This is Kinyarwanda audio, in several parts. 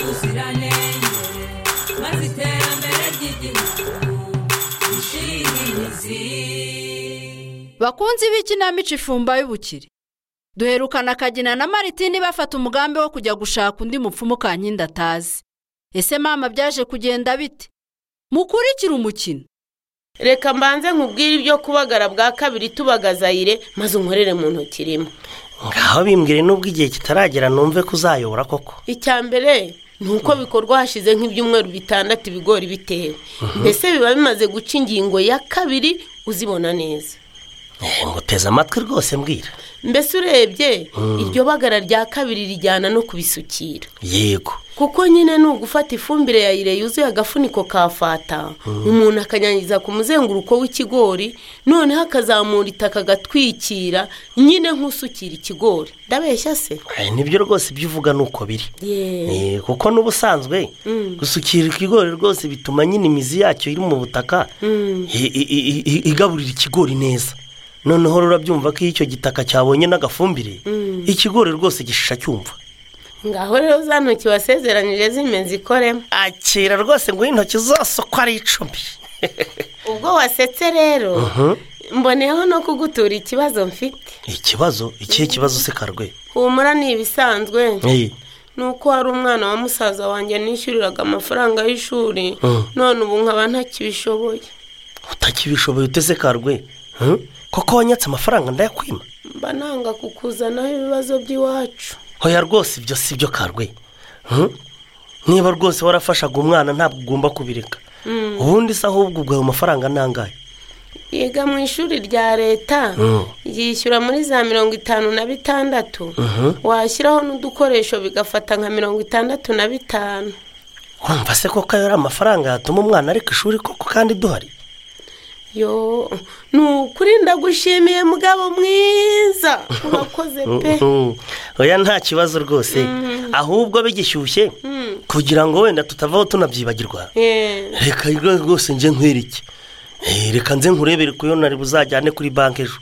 ubuziranenge maze iterambere ry'igihugu rishinge imizi bakunzi b'ikinamico ifumba y'ubukire duherukana akagina na maritini bafata umugambi wo kujya gushaka undi mupfumu kankindi atazi ese mama byaje kugenda bite mukurikire umukino reka mbanze nkubwire ibyo kubagara bwa kabiri tubagazayire maze unkorere mu ntoki rimwe ngaho bimbwire n'ubwo igihe kitaragera numve ko uzayobora koko icya mbere ni uko bikorwa hashize nk'ibyumweru bitandatu ibigori bitewe mbese biba bimaze guca ingingo ya kabiri uzibona neza Eh, nguteze amatwi rwose mbwira mbese urebye iryo bagara rya kabiri rijyana no kubisukira yego kuko nyine ni ugufata ifumbire ya ire yuzuye agafuniko ka fata umuntu akanyangiza ku muzenguruko w'ikigori noneho akazamura itaka agatwikira nyine nk'usukira ikigori ndabeshya se Eh, nibyo rwose ibyo uvuga ni uko biri yeee Eh, kuko n'ubusanzwe gusukira ikigori rwose bituma nyine imizi yacyo iri mu butaka i- i- i- i- igaburira ikigori neza noneho rurabyumva ko iyo icyo gitaka cyabonye n'agafumbire ikigori rwose gishisha cyumva ngaho rero za ntoki wasezeranyije zimeze ikoremo akira rwose ngo intoki zose uko ari icumi ubwo wasetse rero mboneyeho no kugutura ikibazo mfite ikibazo ikihe kibazo usekarwe humura ni ibisanzwe Eh, ni uko hari umwana wa musaza wanjye nishyuriraga amafaranga y'ishuri Mm. none ubu nkaba ntakibishoboye utakibishoboye utesekarwe Hmm? koko wanyatse amafaranga ndayakwima mba nanga kukuzanaho ibibazo by'iwacu hoya rwose ibyo si byo karwe Hmm? niba rwose warafashaga umwana ntabwo ugomba kubireka ubundi se ahubwo ubwo ayo mafaranga ni angahe yiga mu ishuri rya leta Mm. yishyura muri za mirongo itanu na bitandatu washyiraho n'udukoresho bigafata nka mirongo itandatu na bitanu urumva se koko ayo ari amafaranga yatuma umwana areka ishuri koko kandi duhari yo ni ukuri ndagushimiye mugabo mwiza urakoze pe Mhm. oya nta kibazo rwose ahubwo bigishyushye kugira ngo wenda tutavaho tunabyibagirwa Eh, reka rwose njye nkwereke Eh, reka nze nkurebere ku yo nari buzajyane kuri banki ejo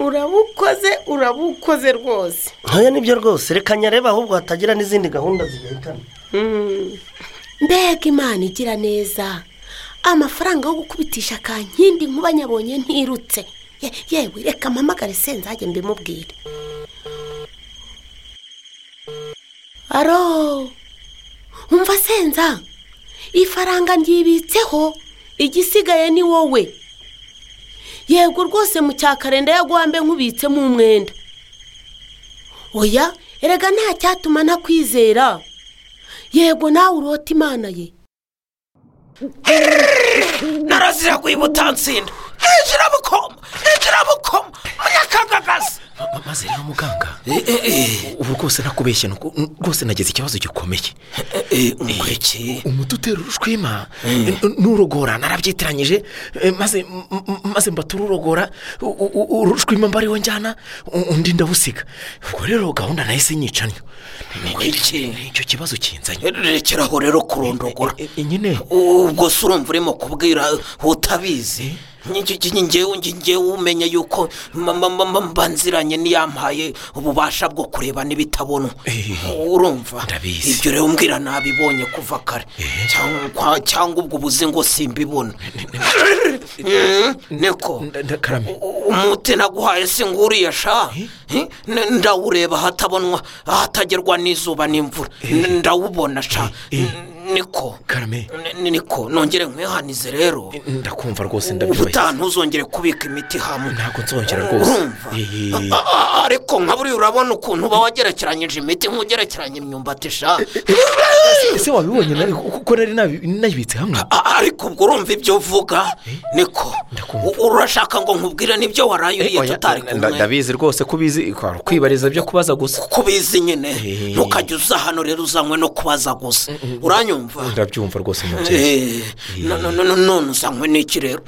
urabukoze urabukoze rwose ntoya nibyo rwose reka nyarebe ahubwo hatagira n'izindi gahunda zigahitana Mm. mbega imana igira neza amafaranga yo gukubitisha kankindi nkuba nyabonye ntirutse Ye- yewe reka mpamagare senzage mbimubwire aro umva senza ifaranga ryibitseho igisigaye ni wowe yego rwose mu cya karenda yaguhambe nkubitsemo umwenda oya erega nta cyatuma ntakwizera yego nawe urota imana ye narazira guhiba utansinda hinjira bukoma hinjira bukoma munyakagagaza maze rero muganga ubu rwose nakubeshye ni uku- rwose nageze ikibazo gikomeye umureke umuti utera urushwima n'urogora narabyitiranyije eh, maze m- m- maze mbatura urogora u- u- u- urushwima mba ariwo njyana u- undi ndabusiga ubwo rero gahunda nahise nyicanyo Ngwiki. icyo kibazo kinzanye rekeraho rero kurondogora Eh, eh, nyine ubwo se urumva urimo kubwira utabizi ngewe ngewe umenya yuko mama mama mba nziranye n'iyampaye ububasha bwo kureba n'ibitabona urumva Ndabizi. ibyo rero mbwira nabibonye kuva kare cyangwa cyangwa ubwo ubuze ngo simbibona Mm, niko nda- nda- karame umuti naguhaye si nguriya sha Eh? N- ndawureba ahatabonwa ahatagerwa n'izuba n'imvura N- ndawubona sha N- niko karame N- niko nongere nkwihanize rero ndakumva rwose ndabyubahiza ubutaha ntuzongere kubika imiti hamwe ntabwo nzongera rwose urumva Eh, eh, A- a- ariko nka buriya urabona ukuntu uba wagerekeranyije imiti nk'ugerekeranya imyumbati sha ese wabibonye nawe kuko nari nabi- nayibitse hamwe A- ariko ubwo urumva ibyo uvuga niko Ndakumva. U- urashaka ngo nkubwire nibyo waraye uriye Oya, tutari nda- kumwe ndabizi rwose ko ubizi kwari ukwibariza byo kubaza gusa ko ubizi nyine Eh. ntukajya uza hano rero uzanywe no kubaza gusa uranyumva ndabyumva rwose umubyeyi Eh, no- no- no- no- none uzanywe n'iki rero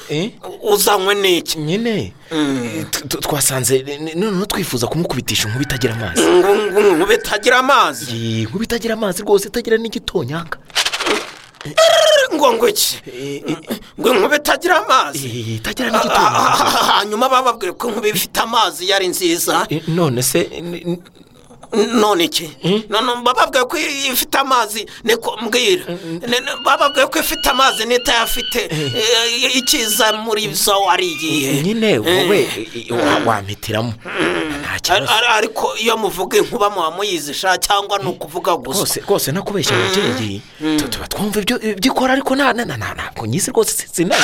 Eh? uzanywe n'iki nyine Mm. Tu- tu- twasanze n- noneho twifuza kumukubitisha inkuba itagira amazi Ngu- ngu- ngu- bitagira amazi Iyi nkuba itagira amazi rwose itagira n'igitonyanga ngo ngo iki Eh, eh, ngo inkuba itagira amazi eh, itagira Ah, ah, n'igitonyanga ah, hanyuma bababwire ko inkuba ifite amazi yari nziza Eh, none se n- n- none iki none bababwiye ko iyo ifite amazi niko mbwira None bababwiye ko ifite amazi n'itayafite eh, ikiza muri zo ari iyihe nyine wowe wa- wampitiramo nta Ar- kibazo ar- ariko iyo muvuga inkuba muba muyizisha cyangwa ni ukuvuga gusa rwose rwose nakubeshya ababyeyi Tu- tuba twumva ibyo ibyo ikora ariko nta nta nta- ntabwo nyizi rwose si- sinazi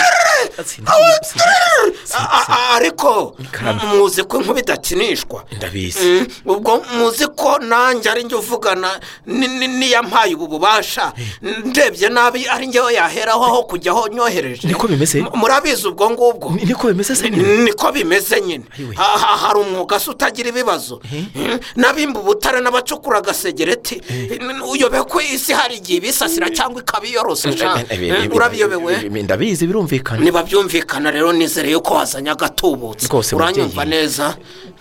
Sinazi- sinazi- A- a- a- ariko Karame. muzi ko inkuba idakinishwa ndabizi Mm, ubwo muzi ko nanjye ari njye uvugana ni- ni- n'iyampaye ubu bubasha ndebye nabi ari njyewe yaheraho aho kujyaho nyohereje Niko bimeze? M- murabizi ubwo ngubwo Ni- niko bimeze se nyine niko bimeze nyine Ayiwe. Ha- ha- hari umwuga se utagira ibibazo Mm, n'abimba ubutare n'abacukura agasegereti N- uyobekwe isi hari igihe ibisasira cyangwa ikabiyorosesha urabiyobewe ndabizi birumvikana niba byumvikana rero nizere ko wazanye agatubutse Rwose, uranyumva mubyeyi. neza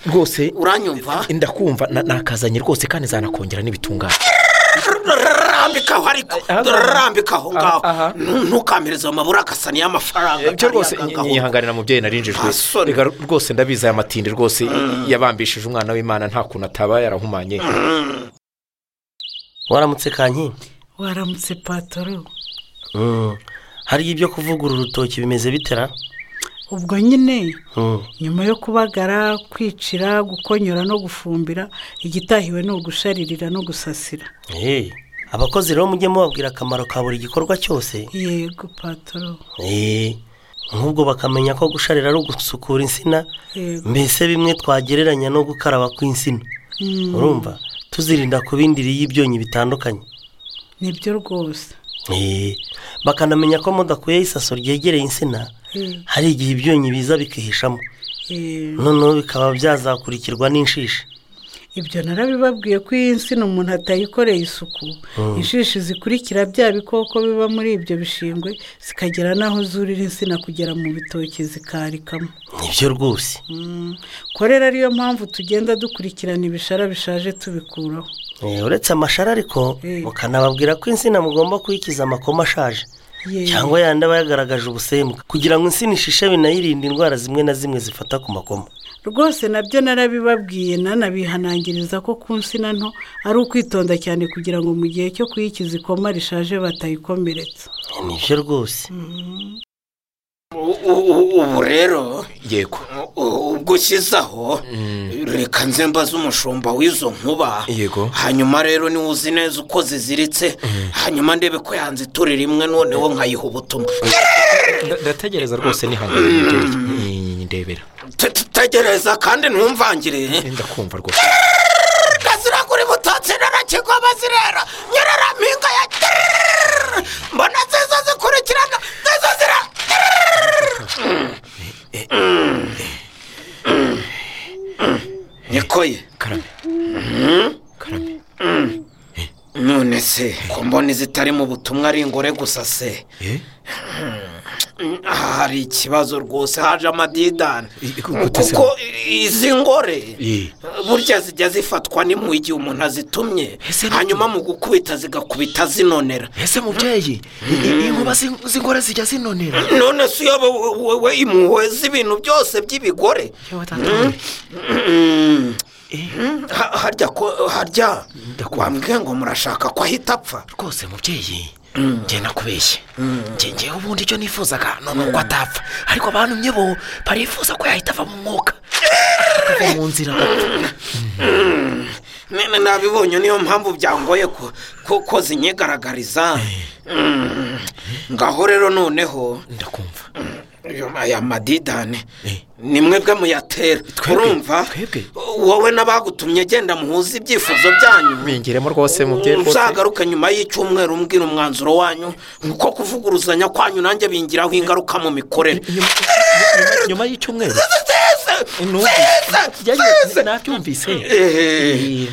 rwose uranyumva ndakumva na- nakazanye rwose kandi zanakongera n'ibitunganye rambikaho ariko Aha. rambikaho ngaho Aha. Nu- ntukamereze mu mabura akasana y'amafaranga ibyo rwose kariya nyi- kagahunga. nyihanganira mubyeyi narinjijwe Basore. reka rwose ndabizi aya matindi rwose yabambishije umwana w'imana nta kuntu ataba yarahumanye waramutse kanyi waramutse patoro Mm. hariya ibyo kuvugurura urutoki bimeze bitera ubwo nyine nyuma yo kubagara kwicira gukonyora no gufumbira igitahiwe ni ugusharirira no gusasira abakozi rero mujye mubabwira akamaro ka buri gikorwa cyose yego patoro Eh, nk'ubwo bakamenya ko gusharira ari ugusukura insina yego mbese bimwe twagereranya no gukaraba kw'insina Mm, urumva tuzirinda ku bindi y'ibyonyi bitandukanye nibyo rwose Eh, bakanamenya ko mudakuyeho isaso ryegereye insina Eh, hari igihe ibyonyi biza bikihishamo eh, noneho bikaba byazakurikirwa n'inshishi ibyo narabibabwiye ko iyi nsina umuntu atayikoreye isuku inshishi zikurikira bya bikoko biba muri ibyo bishingwe zikagera n'aho zurira insina kugera mu bitoki zikarikamo nibyo rwose Mm, ko rero ariyo mpamvu tugenda dukurikirana ibishara bishaje tubikuraho Eh, uretse amashara ariko Eh. mukanababwira ko insina mugomba kuyikiza amakoma ashaje Yewe. cyangwa yandi aba yagaragaje ubusembwa kugira ngo insina ishishe binayirinde indwara zimwe na zimwe zifata ku makoma rwose nabyo narabibabwiye nanabihanangiriza ko ku nsina nto ari ukwitonda cyane kugira ngo mu gihe cyo kuyikiza ikoma rishaje batayikomeretsa Eh, nibyo rwose U- u- u- ubu rero yego u- ubwo ushyizeho reka nze mbaze umushumba w'izo nkuba Yego. hanyuma rero niwe uzi neza uko ziziritse hanyuma ndebe ko yanziturira imwe noneho nkayiha ubutumwa Nda- ndategereza rwose nihanganira mubyeyi Nyi- nyi- nyi, ndebera Te- te- tegereza kandi ntumvangire ndakumva rwose gazira kuri butatsi narakigwa bazirera nyerera mpinga ya mbona zizo zikurikirana zizo zira nikoye karame karame none se ko mbona izitari mu butumwa ari ingore gusa se Eh? Aha hari ikibazo rwose haje amadidani I- i- gute se? kuko izi ngore Eh. burya zijya zifatwa n'impuhwe igihe umuntu azitumye Ese ni- hanyuma mu gukubita zigakubita zinonera ese mubyeyi i- i- inkuba z'in- z'ingore zijya zinonera none se iyo we- wowe impuhwe z'ibintu byose by'ibigore Mm. Ha- harya ko harya Ndakumva. wambwiye ngo murashaka ko ahita apfa rwose mubyeyi njye nakubeshye njye njyewe ubundi icyo nifuzaga ni uko atapfa ariko abantumye bo barifuza ko yahita ava mu mwuka akava mu nzira agapfa. nene nabibonye niyo mpamvu byangoye ko- ko ko zinyigaragariza Mm. ngaho rero noneho ndakumva Ayo- aya madidane ni mwebwe muyatera Twebwe? urumva Twebwe? wowe n'abagutumye genda muhuze ibyifuzo byanyu bingeremo rwose mubyeyi rwose uzagaruke nyuma y'icyumweru mbwira umwanzuro wanyu kuko kuvuguruzanya kwanyu nanjye bingiraho ingaruka mu mikorere Nyuma- nyuma y'icyumweru Zeze! Zeze! numvise nabyumvise Eh,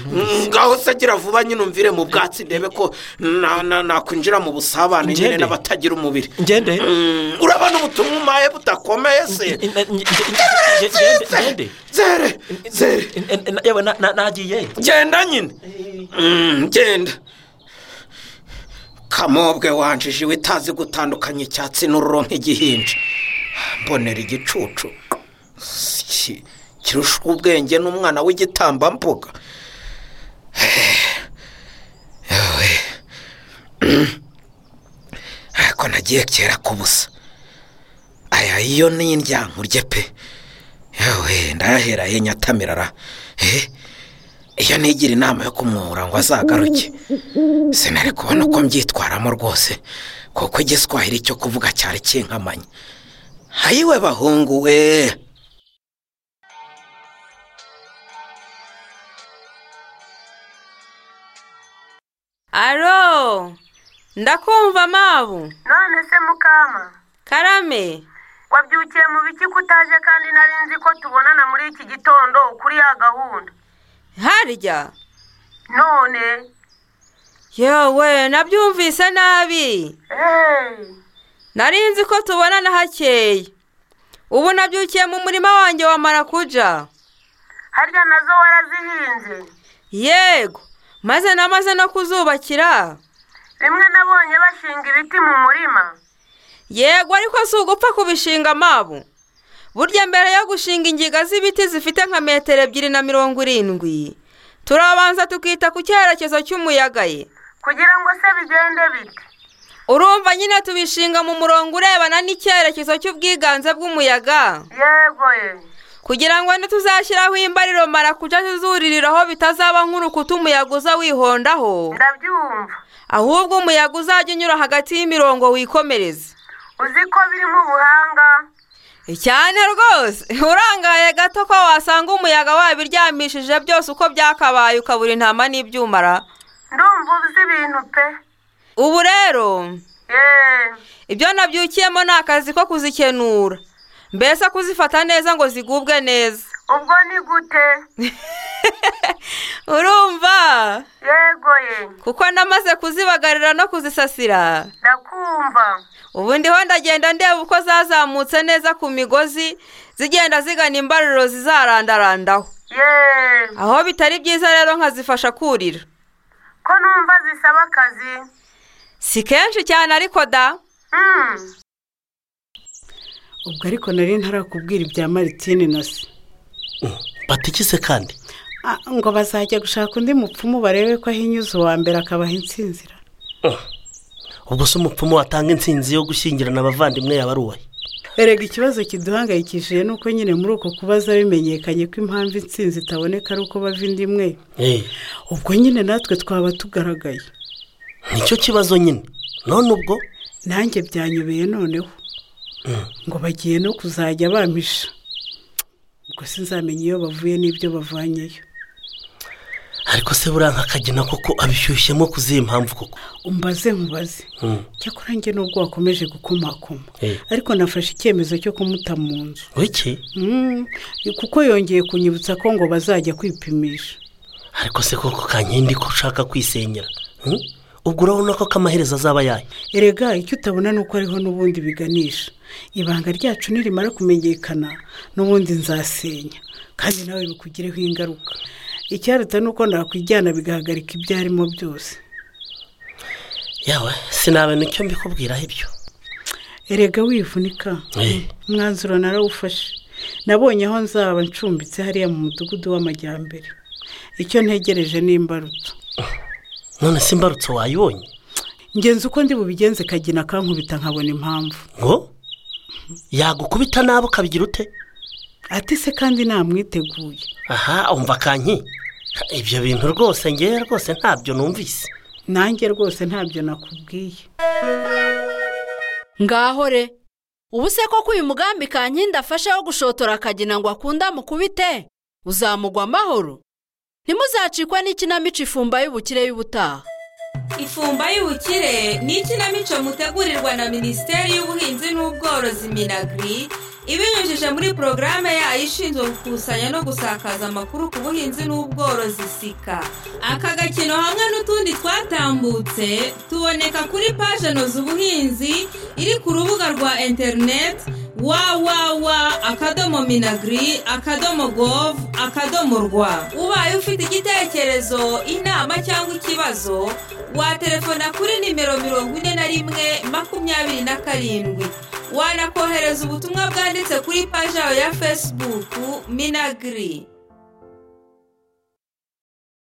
ngaho se gira vuba nyine umvire mu bwatsi ndebe ko na- na- nakwinjira mu busabane Ngende. nyine n'abatagira umubiri ngende Mm, urabona ubutumwa umaye budakomeye se Nge- nge- nge- ngende ngende zere zere N- n- yewe na- na- nagiye genda nyine Mm, genda kamobwe wanjije iwe itazi gutandukanya icyatsi n'ururo nk'igihinja mbonera igicucu Ki- kirusha ubwenge n'umwana w'igitambambuga ariko nagiye kera ku busa aya iyo ni indyankurye pe yewe ndahera he nyatamirara he iyo nigira inama yo kumwura ngo azagaruke sinari kubona uko mbyitwaramo rwose kuko igiswahili cyo kuvuga cyari kinkamanye hayiwe bahungu we aro ndakumva mabu none se mukama karame wabyukiye mu biki ko utaje kandi nari nzi ko tubonana muri iki gitondo kuri ya gahunda harya none yewe nabyumvise nabi eee nari nzi ko tubonana hakeye ubu nabyukiye mu murima wanjye wa marakuja harya nazo warazihinze yego maze namaze no kuzubakira rimwe nabonye bashinga ibiti mu murima yego ariko si ugupfa kubishinga amabu burya mbere yo gushinga ingiga z'ibiti zifite nka metero ebyiri na mirongo irindwi turabanza tukita ku cyerekezo cy'umuyaga ye kugira ngo se bigende bite urumva nyine tubishinga mu murongo urebana n'icyerekezo cy'ubwiganze bw'umuyaga yego ye kugira ngo ntituzashyiraho imbariro marakuja zizuririraho bitazaba nk'urukuta umuyaga uza wihondaho ndabyumva ahubwo umuyaga uzajya unyura hagati y'imirongo wikomereza uzi ko birimo ubuhanga cyane rwose urangaye gato ko wasanga umuyaga wabiryamishije byose uko byakabaye ukabura intama n'ibyumara ndumva uzi ibintu pe ubu rero yeee ibyo nabyukiyemo ni akazi ko kuzikenura mbese kuzifata neza ngo zigubwe neza ubwo ni gute urumva yego ye kuko namaze kuzibagarira no kuzisasira ndakumva ubu ndiho ndagenda ndeba uko zazamutse neza ku migozi zigenda zigana imbariro zizarandarandaho yeee aho bitari byiza rero nkazifasha kurira ko numva zisaba akazi si kenshi cyane ariko da Mm. ubwo ariko nari ntarakubwira ibya maritine na se batikise kandi Ah, ngo bazajya gushaka undi mupfumu barebe ko ahinyuza uwa mbere akabaha insinzira ubwo se umupfumu watanga insinzi yo gushyingirana abavandimwe yaba ari uwaye erega ikibazo kiduhangayikishije ni uko nyine muri uko kubaza bimenyekanye ko impamvu intsinzi itaboneka ari uko bava indi imwe ubwo nyine natwe twaba tugaragaye nicyo kibazo nyine none ubwo nanjye byanyobeye noneho ngo bagiye no kuzajya bampisha ubwo sinzamenye iyo bavuye n'ibyo bavanyeyo ariko se buriya nkakagena koko abishyushyemo ku zihe mpamvu koko umbaze nkubaze Mm. cyakora njye n'ubwo wakomeje gukomakoma Eh. ariko nafashe icyemezo cyo kumuta mu nzu wiki Mm, kuko yongeye kunyibutsa ko ngo bazajya kwipimisha ariko se koko kankindi ko ushaka kwisenyera Hmm? ubwo urabona ko kamaherezo azaba yayo erega icyo utabona ni uko hariho n'ubundi biganisha ibanga ryacu nirimara kumenyekana n'ubundi nzasenya kandi nawe bikugireho ingaruka icyaruta ni uko nakwijyana bigahagarika ibyo arimo byose yawe sinabe nicyo mbikubwiraho ibyo erega wivunika Eh. umwanzuro narawufashe nabonye aho nzaba ncumbitse hariya mu mudugudu w'amajyambere icyo ntegereje ni imbarutso none se imbarutso wayibonye ngenzi uko ndi bubigenze kagina akankubita nkabona impamvu ngo yagukubita nabi ukabigira ute ati se kandi namwiteguye aha umva kanki Ha, ibyo bintu rwose ngewe rwose ntabyo numvise nanjye rwose ntabyo nakubwiye ngaho re ubu se koko uyu mugambi kankindi afashe wo gushotora akagina ngo akunde amukubite uzamugwa amahoro ntimuzacikwe n'ikinamico ifumba y'ubukire y'ubutaha ifumba y'ubukire ni ikinamico mutegurirwa na minisiteri y'ubuhinzi n'ubworozi minagiri ibinyujije muri porogaramu yayo ishinzwe gukusanya no gusakaza amakuru ku buhinzi n'ubworozi sika aka gakino hamwe n'utundi twatambutse tuboneka kuri paje noza ubuhinzi iri ku rubuga rwa interineti wawawa akadomo minagiri akadomo govu akadomo rwa ubaye ufite igitekerezo inama cyangwa ikibazo waterefona kuri nimero mirongo ine na rimwe makumyabiri na karindwi wanakohereza ubutumwa bwanditse kuri paji yawe ya fesibuku minagiri